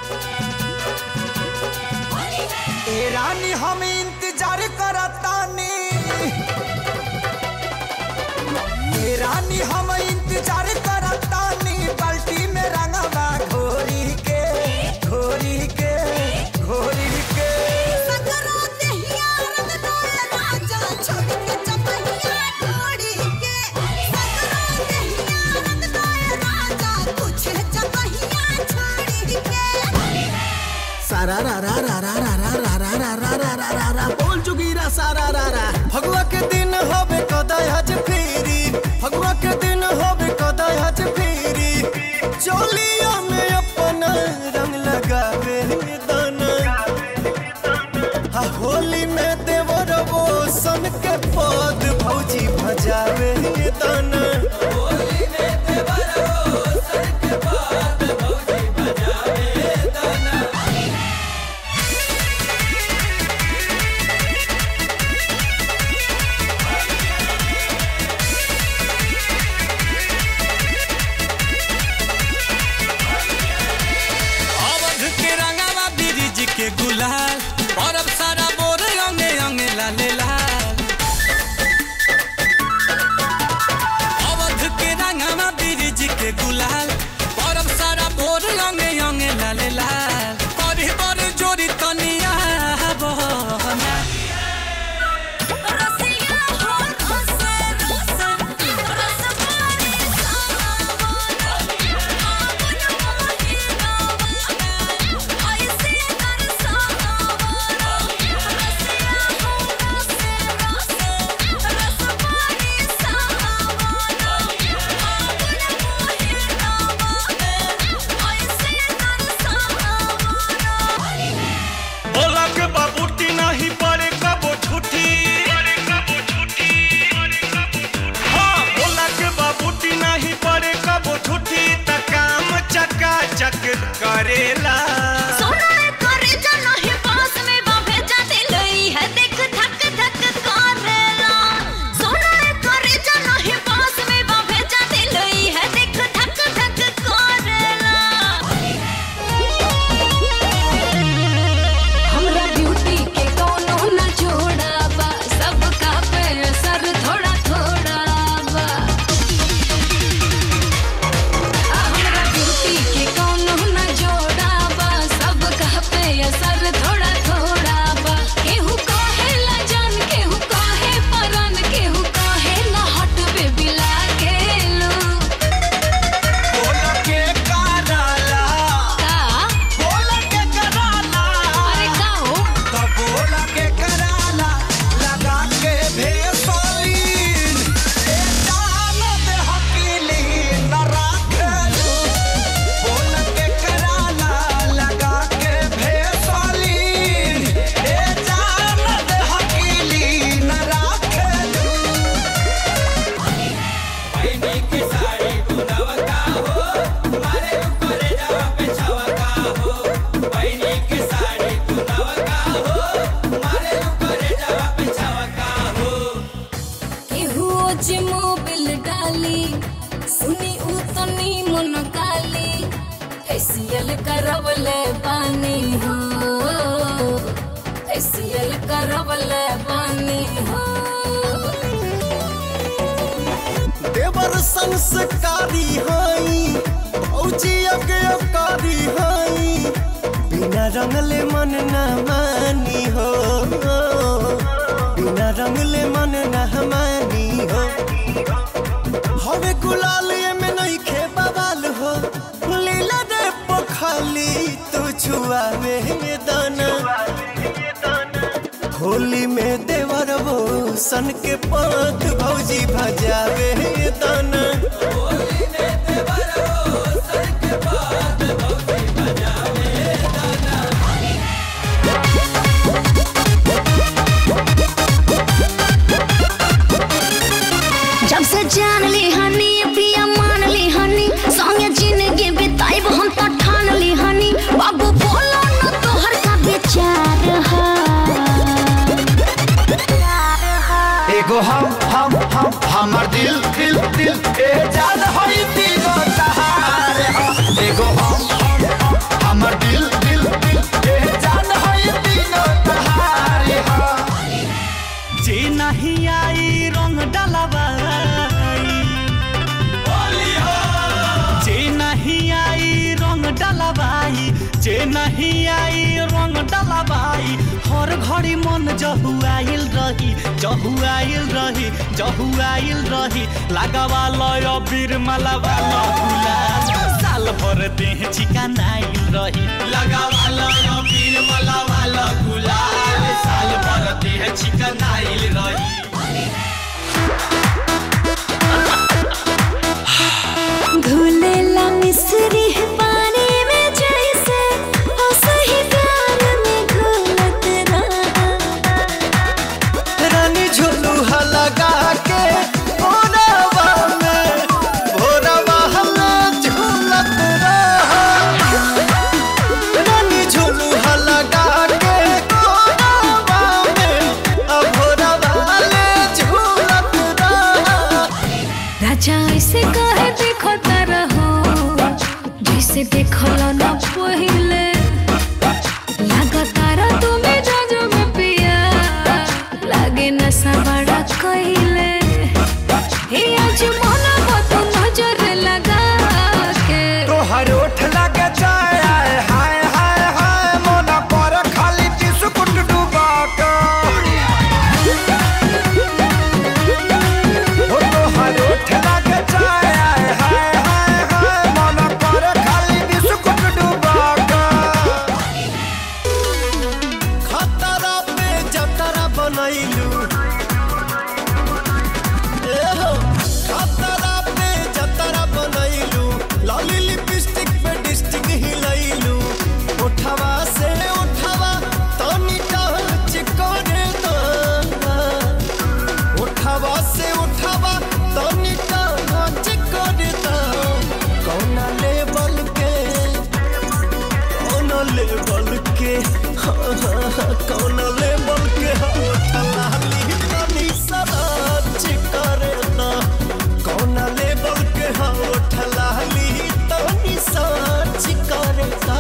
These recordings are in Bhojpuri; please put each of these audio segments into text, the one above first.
ए रानी हम इंतजार करतानी ए रानी हम इंतजार करतानी बाल्टी में रंगवा घोरी के घोरी के घोरी के सारा रा रा रा रा रा रा रा रा रा रा रा रा रा रा बोल चुकी रा सारा रा रा फगुआ के दिन होबे कदय हज फेरी फगुआ के दिन होबे कदय हज फेरी चोलिया में अपना रंग लगावे दाना हा होली में देवर वो सन के पद भौजी भजावे दाना अवध के रंगावा ब्रिज के गुलाल और अब सारा बोर अंगे अंगे लाले लाल अवध के रंगावा ब्रिज के गुलाल और अब सारा बोर अंगे अंगे लाले लाल करी बर जोरी तनिया बहना बोला के बाबूटी नहीं पड़े कबो छुट्टी हाँ बोला के बाबूटी नहीं पड़े कबो छुट्टी त काम चका चक करेला हमरा ब्यूटी के कोनो न जोड़ा बा सबका पे असर थोड़ा थोड़ा बा आ हमरा ब्यूटी के कोनो न जोड़ा बा सबका पे असर थोड़ा थोड़ा बा केहू कहे ला जान केहू कहे परन केहू कहे ला हट बेबी लागेलू बोला के कराला का बोला के कराला अरे का हो तो बोला के कराला लगा के भेसलीन ए जान दे हकीली न राखलू बोला के कराला लगा के भेसलीन ए जान दे हकीली न राखलू केहू जे मोबिल डाली सुनी उ तनी मन काली फेसियल करवले पानी हो फेसियल करवले पानी हो देवर संस्कारी हई भौजी अज्ञकारी हई बिना रंगले मन न मानी हो बिना रंगले मन न मानी हो हवे गुलाल में नहीं खे बवाल हो लीला रे पखाली तू छुआवे दाना होली में देवर वो सन के पद भौजी भजावे दाना जब से जान ली हनी प्रिया मान ली हनी संगे जिंदगी बिताइब हम तो ठान ली हनी बाबू बोलो न तोहर का विचार है एगो हम हम हम हमर दिल दिल दिल ए जान होई दिलो तहार एगो हम हम हम हमर दिल जे नहीं आई रंग डलबाई हर घड़ी मन जहुआइल रही जहुआइल रही जहुआइल रही लगावा लय बीर मालावा गुलाल साल भर देह चिकनाइल रही लगावा लय बीर मालावा गुलाल साल भर देह चिकनाइल रही घुलेला मिसरी है पानी में जैसे ओ सही प्यार में घुलत रहा रानी झुलुहा लगा के भोरवा में भोरवा हमें झूलत रहा रानी झुलुहा लगा के भोरवा में अब भोरवा ले झूलत रहा राजा ऐसे कहे देखो रहो जैसे देखल न पहिले लगातार तुम्हें जाजो में पिया लागे नशा बड़ा कहिले हे आज मन तो नजर लगा के तोहर ओठ लगे जाए आए हाय हाय हाय मोना पर खाली बिस्कुट डुबा के हो तोहर ओठ लगे जाए आए हाय हाय हाय मोना पर खाली बिस्कुट डुबा के खतरा पे जतरा बनैलू ए हो खतरा पे जतरा बनैलू लाली लिपस्टिक पे डिस्टिक हिलैलू उठवा से उठवा तनी टच करे दो उठवा से उठवा तनी टच करे दो कौना लेवल के कौन लेवल के हाँ, हाँ, हाँ, कौन लेवल के हलाली तनी सराच करे ना कौन लेवल के हलाली तनी सच करे ना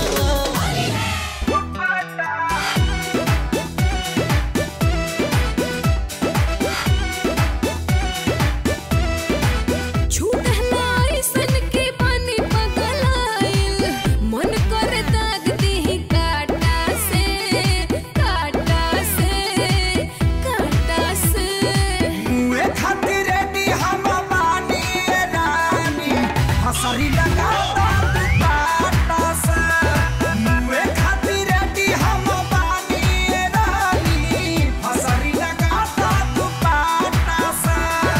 छूटना ऐसन के पानी पगलाइल मन करे दाग दी काटा से काटा से काटा से मुए खातिर रेडी हम बानी रानी हसरी लगा दो बाटा से मुए खातिर रेडी हम बानी रानी हसरी लगा दो बाटा से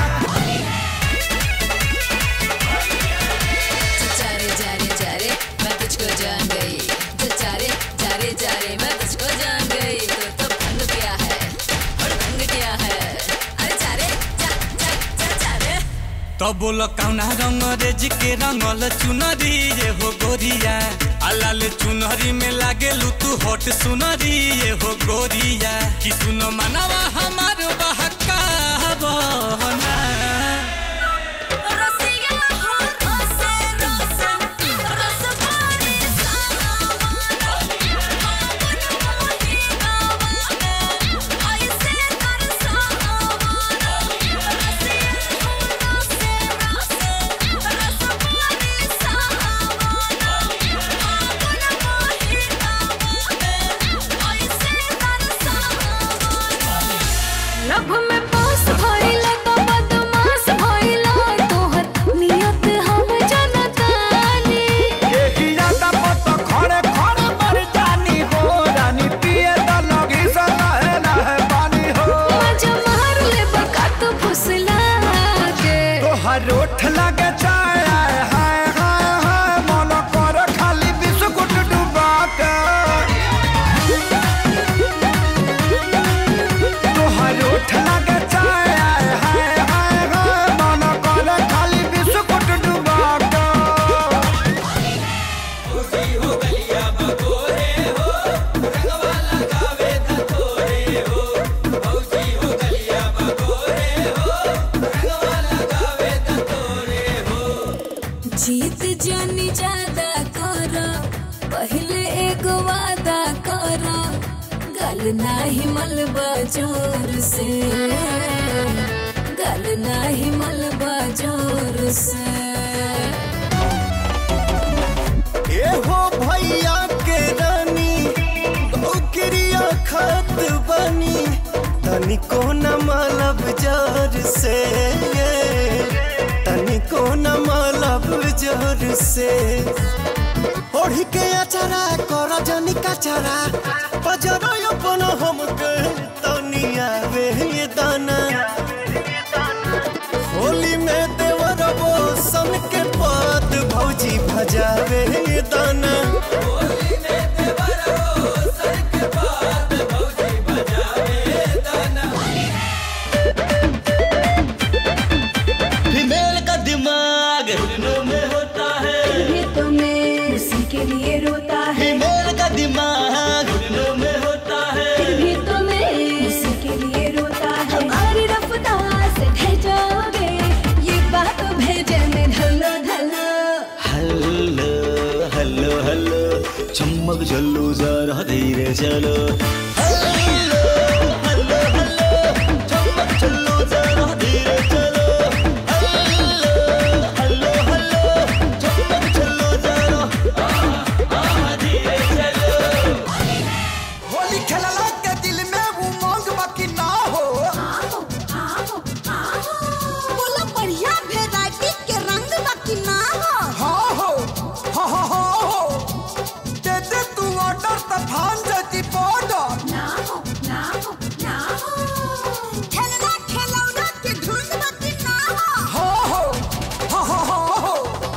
चारे चारे चारे मैं तुझको जान गई जो चारे चारे चारे मैं तुझको जान गई तो तो भंग गया है और भंग गया है अरे चारे चा चा चा चारे तो बोलो कौना रंग रेज के रंगल चुनरी ये हो गोरिया अलाल चुनरी में लागे तू हट सुनरी ये हो गोरिया कि सुनो मनवा हमार बहका बना रसिया हो रसे रसे रस पानी ऐसे कर लभ में पास भइला तो बदमाश भइला तोहर नियत हम जनतानी यही यादा मत खड़े खड़े मर जानी हो रानी पिए द लगी से लहे लहे पानी हो मजा मार ले बका तो फुसला के तोहर ओठ लगे चाय आय हाय हाय हाय मन कर खाली बिस्कुट डुबा के तोहर ओठ लगे चाय आय हाय हाय हाय मन कर खाली बिस्कुट डुबा के जीत जानी ज्यादा कर पहले एगो वादा कर गल नाही मलबा जोर से गल नाही मलबा जोर से ए हो भैया तनिको न मलब जोर से तनिको न मलब जोर से ओढ़ी के अचरा कर जनी कचरा पजरो अपन हमके तनिया वे दाना होली में देवर सन के पद भौजी भजावे दाना फीमेल का दिमाग घुटनों में होता है भी तुम्हें उसी के लिए रोता है फीमेल का दिमाग घुटनों में होता है फिर भी तुम्हें उसी के लिए रोता है हमारी रफ्तार से भेजोगे ये बात भेजे में ढलो ढलो हल्लो हल्लो हल्लो चम्मक चलो जरा धीरे चलो हल्लो हल्लो हल्लो चम्मक चलो जरा धीरे चलो हल्लो हल्लो हल्लो चम्मक चलो जरा आहा, धीरे चलो होली खेलला के दिल में उमंग बाकी ना हो बोला बढ़िया वेराइटी के रंग बाकी ना हो हाँ हो हाँ हाँ हाँ हो दे दे तू ऑर्डर त भान जती बॉर्डर ना हो ना हो ना हो खेलना खेलौना के धुन बाकी ना हो हाँ हो हाँ हाँ हाँ हो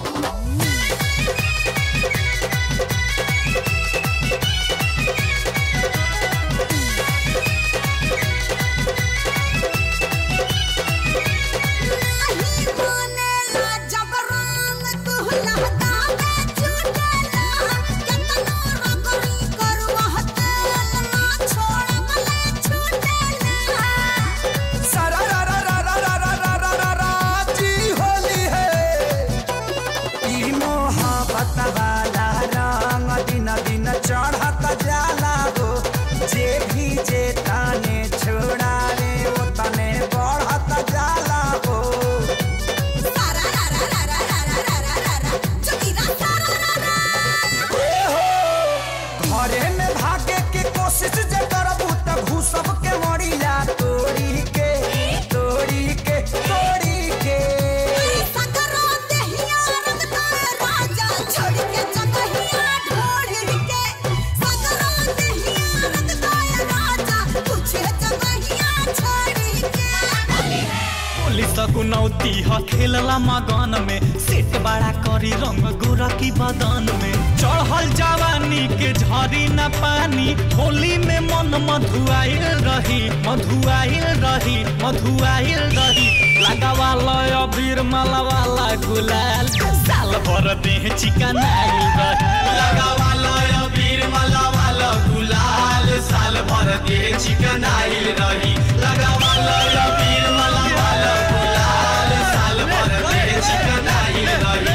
नहीं मानेला जब रंग तू लहका में छूटेला कितना रगड़ी करवा तेल ना छोड़ मले छूटेला सारा रा रा रा रा रा रा रा रा रा रा जी होली है ई मोहब्बत वाला रंग दिन दिन चढ़त जाला हो जे भी जे ताने छोड़ा रे वो तने बढ़त जाला हो सारा रा रा रा रा रा रा रा रा रा रा जोगिरा सारा रा रा ए हो घरे में भागे के कोशिश जे करबू त घुसब के मरिया तोड़ी के तोड़ी के तोड़ी के सकरो देहिया रंग तारे राजा छोड़ के जगहिया ढोड़ के सकरो देहिया रंग तारे राजा पूछे जगहिया छोड़ के पुलिस गुनौती ह खेलला मगन में सेट बड़ा करी रंग गोरा की बदन में चढ़ल जवानी के झरी न पानी होली में मन मधुआइल रही मधुआइल रही मधुआइल रही लगावा लय अबीर मालावाला गुलाल साल भर देह चिकन आइल रही लगावा लय अबीर मालावाला गुलाल साल भर देह चिकन आइल रही लगावा लय अबीर मालावाला गुलाल साल भर देह चिकन आइल रही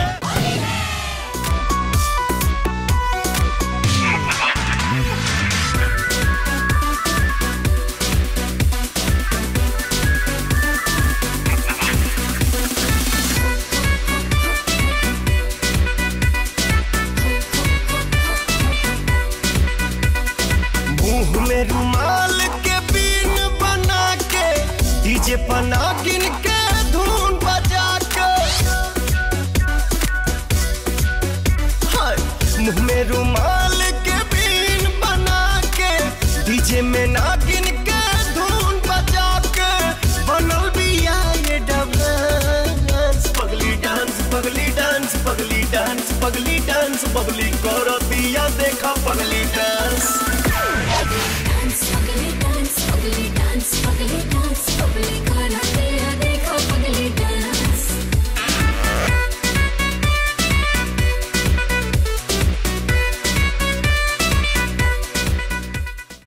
मुंह में रुमाल के बीन बना के डीजे पना गिन के धुन बजा के हाय, मुंह में रुमाल के बीन बना के डीजे में ना गिन के धुन बजा के बनल बिया ये डांस पगली डांस पगली डांस पगली डांस पगली डांस बबली करो दिया देखा पगली